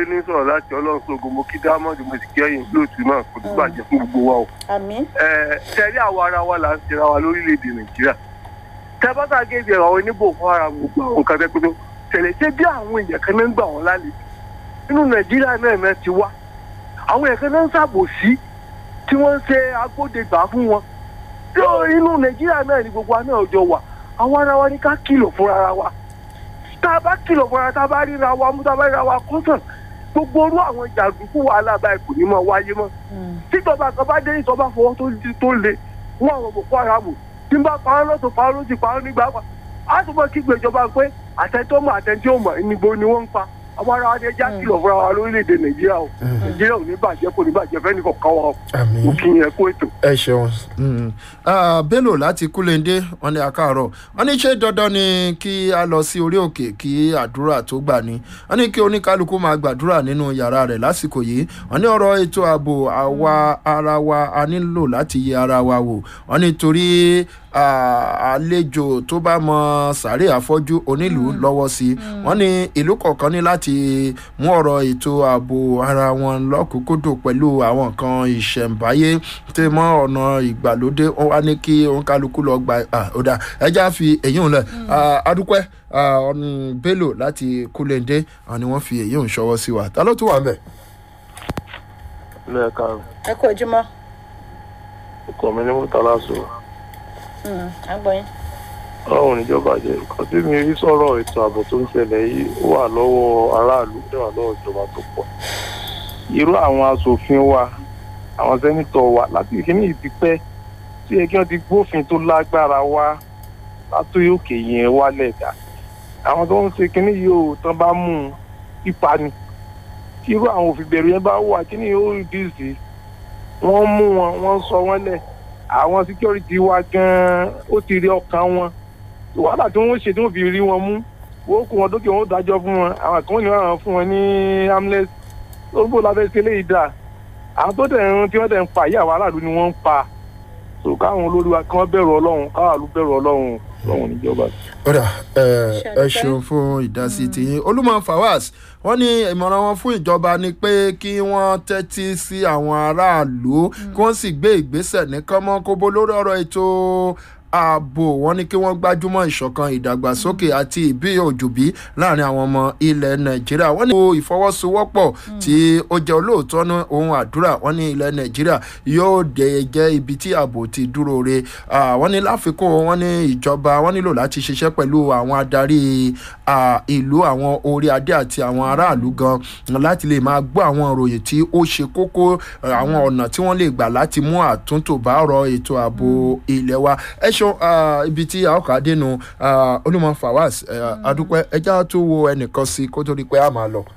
ní sọ̀rọ̀ láti ọlọ́run sógun mo kí dámọ̀dì mo sì kí ẹ̀yìn lóòtú náà kò ní bàjẹ́ fún gbogbo wa o. àmín ẹ tẹ̀lé àwa ara wa là ń ṣera wa lórílẹ̀‐èdè nàìjíríà tẹ́bátà géèjì àwọn oníbò fún ara gbogbo àwọn nǹkan tẹ́ pẹ́tọ́ tẹ̀lé ṣé bí àwọn èèyàn kan náà ń gbà wọ́n lálejò nínú nàìjíríà náà náà ti wá àwọn èèyàn kan náà ń ṣàbòsí tí wọ́n ń ṣe agbódegbà fún wọn tí ó inú nàìjíríà náà ni gbogbo wa náà jọ wà àwọn ara wa ní ká kìlọ̀ fún ara wa tá a bá kìlọ̀ fún ara tá a bá ríra wa mú tá a bá ríra wa kọ́sàn gbogbo orú àwọn jàǹdùkú wàhálà báyìí kò ní mọ wáyé mọ́ tíjọba kan bá dé ìjọba fọwọ́ tó di tó le wọ́n àwọn boko haram tí n bá pa ọ́ lọ́tọ̀ pa ọ́ lọ́sì pa ọ́ nígbà pa á tún bọ́ kígbe ìjọba pé àtẹ̀tọ́ mọ̀ àtẹ̀tí ò mọ̀ níbo ni wọ́n ń pa àwọn ará wa ní ẹja kìlọ̀ fúnra wa lórílẹ̀‐èdè nàìjíríà o nàìjíríà ò ní bàjẹ́ kò ní bàjẹ́ fẹ́ni kọ̀ọ̀kan wa o àmì mo kí yẹn kó ètò. ẹ ṣeun Mm. Ah, bello láti kúlẹ̀ndé wọn ní akáàárọ̀ wọn ní ṣé dandan ni kí a lọ sí orí òkè kí àdúrà tó gbà ní wọn ní kí oníkálukú máa gbàdúrà nínú yàrá rẹ̀ lásìkò yìí wọn ní ọ̀rọ̀ ètò ààbò àwa ara wa a nílò láti yẹ ara wa wò wọn ní torí ah, àlejò tó bá mọ sàárè àfọ́jú onílùú lọ́wọ́ sí i wọ́n ní ìlú kọ̀ọ̀kan ní láti mú ọ̀rọ̀ ètò ààbò ara wọn lọ́kùnkúndùn pẹ̀lú àwọn nǹkan ìṣẹ̀ǹbáyé tẹ́ mọ́ ọ̀nà ìgbàlódé wọ́n wá ní kí oníkálukú lọ gba ah, ó dà ẹja fi èyí ń lẹ̀ adúpẹ́ ọ̀nì bello láti kúlẹ̀ndé àwọn ni wọ́n fi èyí ń ṣọwọ́ sí wa ta ló tún wà ń bẹ̀. lẹ́ẹ̀ka ẹ kú ojúmọ́ ọkọ mi ní mọ́tàlá sọ à ń gbọ́ yín. ọlọ́run níjọba jẹ́ nǹkan tí mi rí sọ̀rọ̀ ètò ààbò tó ń ṣẹlẹ̀ yìí ó wà lọ́wọ́ aráàlú ó wà lọ́wọ́ ìjọba tó pọ̀ irú àwọn asòfin wa àwọn sẹ́nitọ̀ wa láti ìkíní ìdípẹ́ tí ẹ kí wọ́n ti gbófin tó lágbára wá látòrí òkè yẹn wálẹ̀ dá àwọn tó ń ṣe kíní yìí ò tán bá mú un pípa ni tí irú àwọn òfin bẹ̀rù yẹn bá wà kíní yóò rí bíìsì wọ́n mú wọn wọ́n sọ wọ́n lẹ̀ àwọn security wa gan-an ó ti rí ọkàn wọn wàhálà tí wọ́n ṣe tí wọ́n fi rí wọn mú wọ́n kó wọn dókè wọn ó dájọ́ fún wọn àwọn kan ní wọn fún wọn ní amnesty lórúkọ lábẹ́ ṣe léyìí dà àwọn tó dẹ̀ ń tí wọ́n dẹ̀ ń pa ìyá àwọn aráàlú ni wọ́n ń pa so káwọn olórí wa kí wọ́n bẹ̀rù ọlọ́run káwọn àlú bẹ̀rù ọlọ́run ọlọ́run níjọba. ọ̀dà ẹ ẹ Ṣàdúpẹ́. ṣeun fún ìdásí tiyín olúmọ fawaz wọn ní ìmọ̀ràn wọn fún ìjọba ni pé kí wọ́n tẹ́tí sí àwọn aráàlú kí wọ́n sì gbé ìgbésẹ̀ ní kánmọ́kóbó lórí ọ̀rọ̀ ètò ààbò wọn ní kí wọ́n gbájúmọ́ ìṣọ̀kan ìdàgbàsókè àti ìbí òjòbí láàrin àwọn ọmọ ilẹ̀ nàìjíríà wọ́n ní ìfọwọ́sowọ́pọ̀ tí ó jẹ́ olóòótọ́ ní ohun àdúrà wọ́n ní ilẹ̀ nàìjíríà yóò dé jẹ́ ibi tí ààbò ti dúró re Ah, wọ́n ní láfikún wọ́n ní ìjọba wọ́n nílò láti ṣiṣẹ́ pẹ̀lú àwọn adarí ah, ìlú àwọn orí adé àti àwọn aráàlú gan láti lè máa gbọ́ àwọn ìròyìn tí ó ṣe kókó eh, àwọn ọ̀nà tí wọ́n lè gbà láti mú àtúntò bá ọ̀rọ̀ ètò ààbò ilẹ̀ wa ẹ ṣeun ah, ibi tí a ó kà á dénú ah, olúmọ fawaz eh, adúpẹ́ ẹjá tó wo ẹnìkan sí kó tó di pé a máa lọ.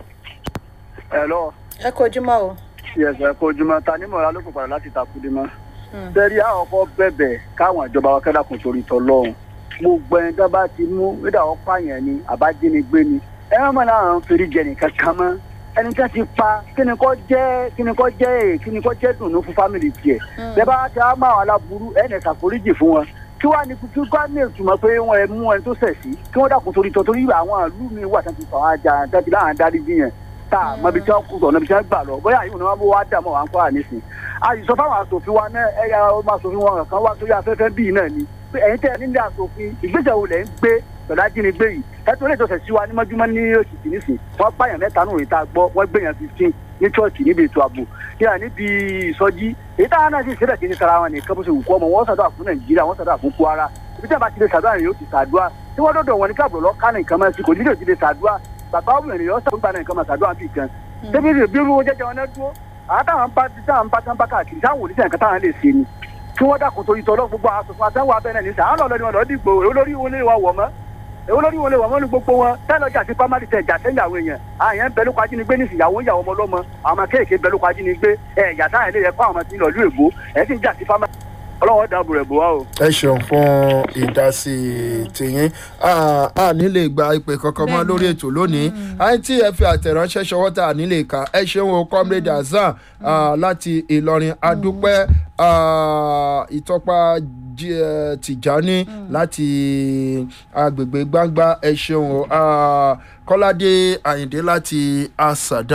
ẹ lọ ẹ kú ojúmọ́ o. yẹsẹ kojúmọ ta ní mọ̀ra ló kò padà láti takudi mọ́. sẹ́rí àkọ́kọ́ bẹ̀bẹ̀ káwọn ìjọba wa kẹ́dà kún torí tọ́lọ́run gbogbo ẹni tó bá ti mú nígbà wọn pààyàn ni àbájínigbé ni ẹ má mọ̀ náà ń fèrè jẹ nìkan kan mọ́ ẹni tí wọ́n ti pa kíni kọ́ jẹ́ kíni kọ́ jẹ́ èè kíni kọ́ jẹ́ dùnú fún fámìlì tiẹ̀ bẹ́ẹ̀ bá ti á máa wà láburú ẹ̀ nẹ̀ ṣàforíjì fún wọn kí wàá ní kí wàá ní ìtumọ̀ pé wọ́n ẹ mú ẹni tó ṣẹ̀ sí kí wọ́n dàkún torí tọ́ torí àwọn ìlú mi wà tán ti fà wá jà tán ti láwọn adarí jiyàn tá a mọ ibi tí wọ́n kú sọ̀nà ibi tí wọ́n gbà lọ bóyá àyè òun ni wọ́n bó wá dà mọ́ wà ń kọ́ àníṣe àyùsọ fáwọn asòfin wa náà ẹ̀yà ọmọ asòfin wọn kan wá sórí afẹ́fẹ́ bíi náà ni pé ẹ̀yin tẹ́ ẹ nílé asòfin ìgbésẹ̀ wo lẹ̀ ń gbé pẹ̀lú ajínigbé yìí ẹ̀tọ́ ilé ìjọsẹ̀ sí wa ní mọ́júmọ́ ní oṣù kìínísì wọ́n pààyàn mẹ́ta nù ìta gbọ́ wọ́n gbẹ̀yàn fifteen ní chọ́ọ̀chì níbi ètò ààbò yíyà níbi ìsọjí èyí táwọn náà sì ṣẹlẹ̀ kí ní sara wọn nìkan bó ṣe wù kọ́ ọmọ wọn ṣàdúrà fún nàìjíríà wọn ṣàdúrà fún kwara ibi tí a bá ti lè ṣàdúrà yìí ó ti ṣàdúrà tí wọ́n dọ̀dọ̀ wọn ní káàbọ̀ lọ kánà nǹkan máa ti kò nílò ti lè ṣàdúrà bàbá ọmọ ènìyàn ṣàdúrà nǹkan máa ṣàdúrà bíi kan débi rè bí irú jẹjẹ wọn náà dúró àwọn táwọn bá táwọn bá tán bá káàkiri táwọn òní sẹ́yìn kan táwọn lè ṣe ni kí wọ́n dàkún torí tọ́lọ́ gbogbo àwọn asòfin àtàwọn abẹ́rẹ́ ní sàn án lọ́ọ́ lọ́ọ́ ni wọn lọ́ọ́ dìgbò olórí wọn lè wà wọ̀ mọ́ èwo lórí wọn lè wà wọn ní gbogbo wọn tẹ́lọ̀jà sí pamari tẹ̀ jà sẹ́yìn àwọn èèyàn àyàn ń bẹ lóko ajínigbé ní ìsìyàwó ìyàwó ọmọ ọlọ́mọ àwọn ọmọ kéèké ń bẹ lóko ajínigbé ẹ̀ yàtá ẹ̀ lè yẹ kó àwọn ọmọ sí lọ́ọ̀lú èbó ẹ̀ sì ń jà sí pamari ọlọ́wọ́ dàbò rẹ̀ bò wá o. ẹ ṣeun fún ìdásí tìyín a a nílè gba ìpè kankan mọ lórí ètò lónìí àìtí ẹ fi àtẹ̀ránṣẹ́ ṣọwọ́ tá a nílè kà ẹ ṣeun o comrade hasan ah, láti ìlọrin adúpẹ́ ah, ìtọ́pa Jí- eh, tìjání láti agbègbè gbangba ẹ ṣeun o ah, kọ́ládé àyìndé láti àṣàdá